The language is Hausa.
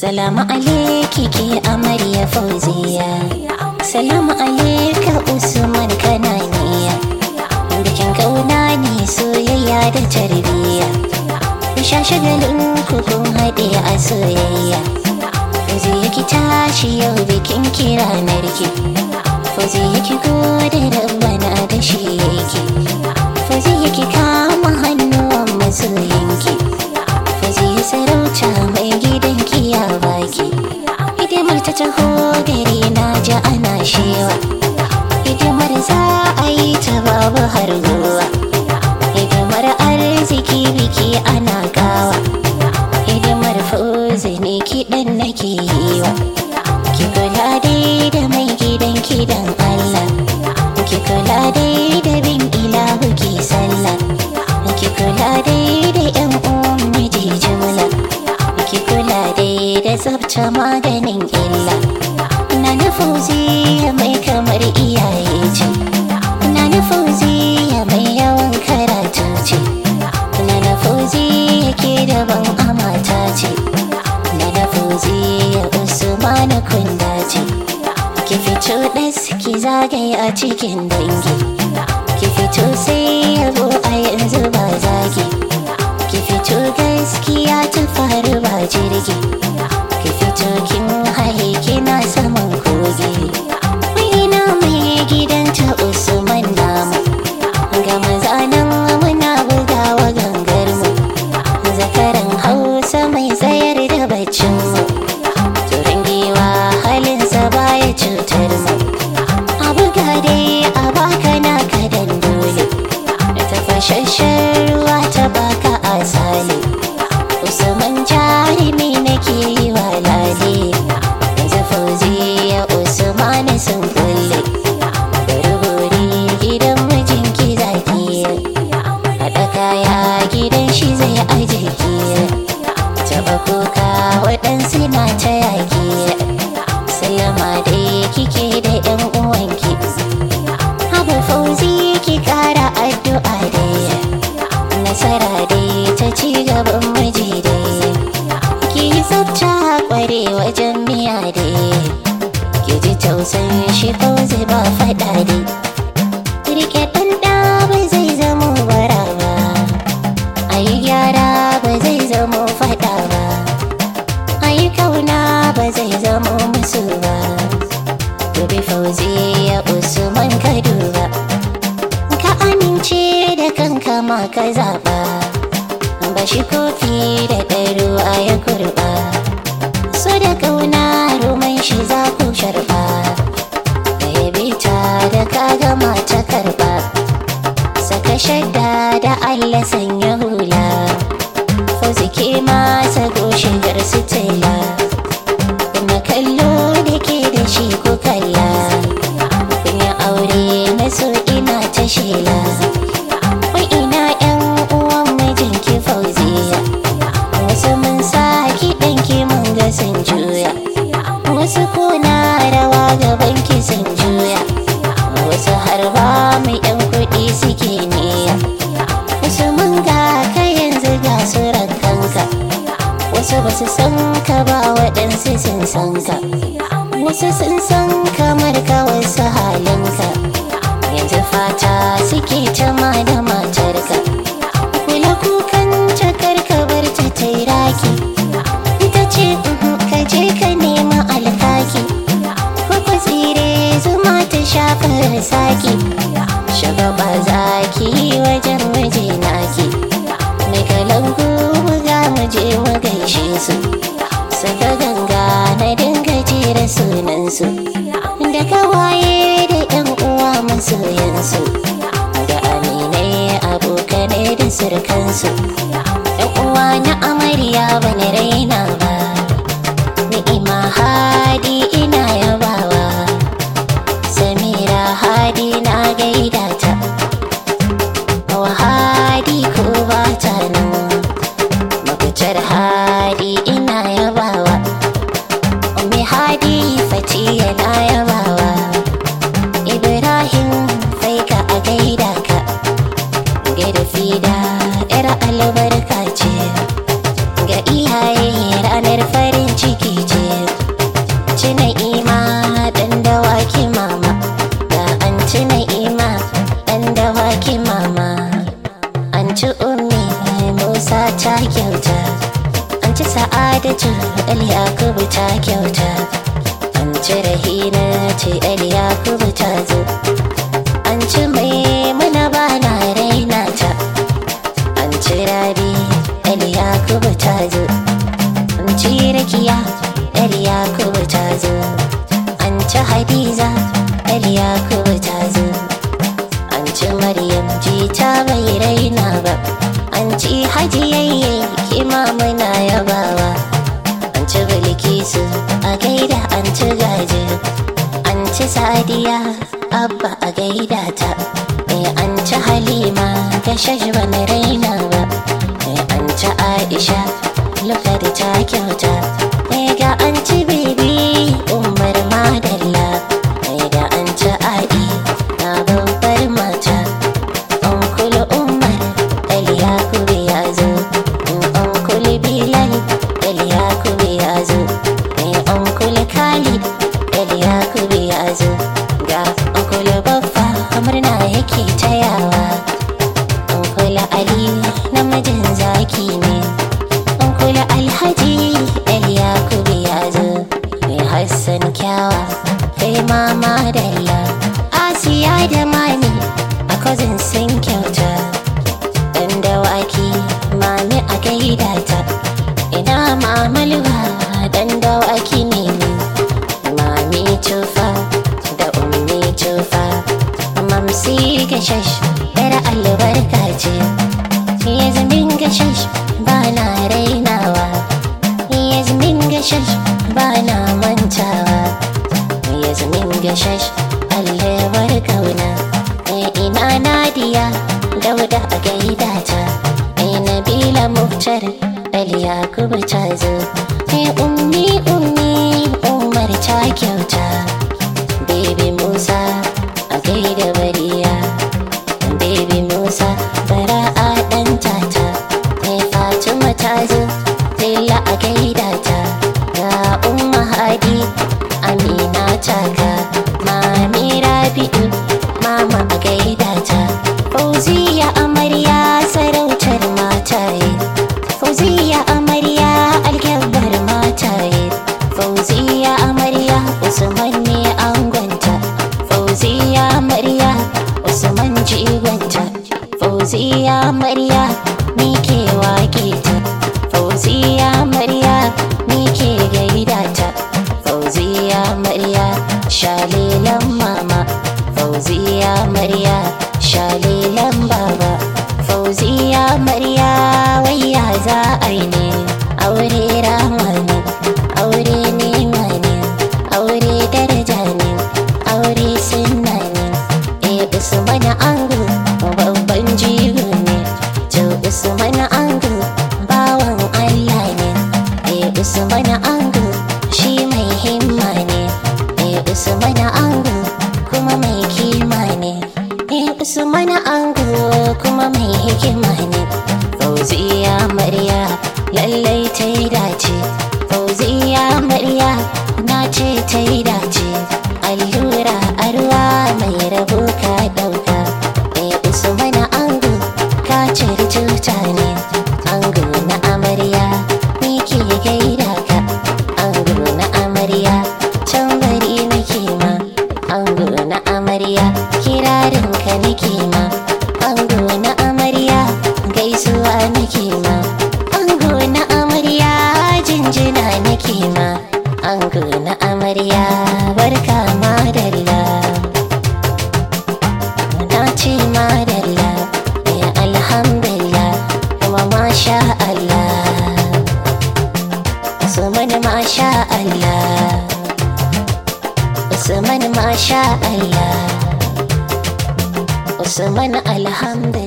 Salamu alaiki ke amarya fauziya Salamu alaika Usman kananiya Bikin kauna ne soyayya da tarbiyya Sha shagalin kun haɗe a soyayya Fauziya ki tashi yau bikin kira narki Fauziya ki gode rabbana da shi yake Fauziya ki kama hannuwan masoyinki Fauziya sarauta mai gidanki ya baki Hidimar ta taho gari na ji ana shewa Hidimar za a yi ta babu har zuwa Hidimar arziki biki ana gawa Hidimar fauzi ne kiɗan nake yi wa Ki kula dai da mai gidan kidan Allah Ki kula dai da bin ilahu ki sallah Ki kula dai da yan uwan miji jimla Ki kula dai da tsabta maganin illa Na na fauziya mai kamar iyaye ce Na na fauziya mai yawan karatu ce Na na fauziya ke daban amata ce Na na fauziya usmanu kunda ce Ki fito ɗas ki zagaye a cikin dangi Ki fito sai yabo a yanzu ba zagi Ki fito gaskiya ta faru ba jirgi Ki fito kin haye kina saman kogi Mai mai gidanta Usman namu Ga maza nan muna bugawa gangar mu Zakaran Hausa mai tsayar da baccin mu Turin giwa halinsa baya cutar mu A buga dai a baka naka dan dole Tafashashen ruwa ta baka asali Usman jarumi nake yi wa lale Yanzu fauziya Usman sun kulle Gurguri gidan mijinki zaki Haɗa kaya gidan shi zai aje ki Taɓa kuka waɗansu na ta yaƙi Sallama dai kike da 'yan uwanki Haba fauzi ki ƙara addu'a dai Nasara dai ta ci gaban miji dai Ki yi tsafta kware wajen miya dai Ki ji tausayin shi fauzi ba faɗa dai Rike ɗan ɗa ba zai zamo bara ba A yi gyara ba zai zamo faɗa ba A yi kauna ba zai zamo musu ba Gobe fauzi ya Usman ka duba Ka amince da kanka ma ka zaɓa Ba shi kofi da ɗaruwa ya kurɓa So da kauna roman shi za ku sharɓa Da yabe ta da ka gama ta karɓa Saka shadda da Allah sanya hula Fauzi ke masa goshigar su tela Kuma kallo da ke da shi ku kalla Kunya aure na so ina ta shela Wai ina yan uwan mijinki fauziya Wasu mun sa kiɗanki mun ga sun juya Wasu kuna rawa gaban ki sun juya Wasu har ba mu yan kuɗi suke niya Wasu mun ga ka yanzu ga su rankanka Wasu ba su san ka ba waɗansu sun san ka Wasu sun san kamar ka wasu halinka Yanzu fata suke ta ma da matarka Kula kukan jakar ka bar ta tairaki Ita ce "Mhm, ka je ka nema alkaki Kwakwa tsire zuma ta shafa saki Shagaba zaki wajen waje naki Mai kalangu buga mu je mu gaishe su Saka ganga na dinga jera sunansu Da kawaye da yan uwa masoyansu Da aminai abokanai da surkansu Yan uwa na amarya bani raina ba Ni'ima hadi ina yabawa Samira hadi na gaida ta Hawa hadi ko ba ta nan Mafitar hadi ina yabawa Umi hadi fatiya na yabawa Ibrahim faika a gaida ka Gaida fida 'yar albar ci ummi musa ta kyauta an ci sa'adatu yakubu ta kyauta an ci rahina ce yakubu ta zo an ci mai muna ba na raina ta an ci rabi yakubu ta zo an ci rakiya yakubu ta zo an ci hadiza yakubu ta zo an ci maryam ji ta bai raina ba an ci hajiyayye kima muna yabawa an ci bilkisu a gaida an ci gaji an ci sadiya abba a gaida ta eh an ci halima ta shashban raina ba eh an ci aisha lukar ta kyauta eh ga an ci bibi umar madalla eh ga an ci a'i na babbar mata Onkul Umar Eliyakubu ya zo Onkul Bilal Eliyakubu ya zo Onkul Khalid Eliyakubu ya zo Ga Onkul Baffa murna yake tayawa Onkul Ali namijin zaki ne Onkul Alhaji Eliyakubu ya zo Hassan Kyawa kai mama Dalla Asiya da Mami a cousin sun kyauta dan dawaki mami a gaida ta ina mamalwa dan dawaki ne ni mami tufa da ummi tufa mamsi gashash yar albarka ce yazmin gashash ba na rainawa yazmin gashash ba na mantawa yazmin gashash allewar kauna ina nadiya dauda a gaida ta ai nabila muftar yakubu ta zo ai ummi ummi umar ta kyauta baby musa a gaida bariya baby musa bara'a dan tata ai fatima ta zo lilla a gaida ta ga umma hadi amina taka mami rabi'u mama a gaida ta fauziya amarya sarautar mataye fauziya amarya alkyabbar mataye fauziya amarya usman ne angonta fauziya amarya usman jigonta fauziya amarya ni ke wake ta fauziya amarya ni ke gaida ta fauziya amarya shalilan mama fauziya amarya shalilan baba fauziya amarya wayya za a yi ne aure rama ne aure nema ne aure daraja ne aure sunna ne e usman ango babban jigo ne to usman ango bawan allah ne e usman ango shi mai himma ne e usman ango kuma mai kima ne e usman ango kuma mai hikima ne fauziya marya lallai ta yi dace fauziya marya na ce ta yi dace allura arwa mai rabo ka dauka e usman ango ka ciri tuta ne ango na amarya ni ke gaida ka ango na amarya can bari nake ma ango na amarya kirarin ka nake ma ango na amarya gaisuwa nake ma ango na amarya jinjina nake ma ango na amarya barka madalla na ce madalla ya alhamdulillah kuma masha Allah Usman masha Allah Usman masha Allah Usman alhamdulillah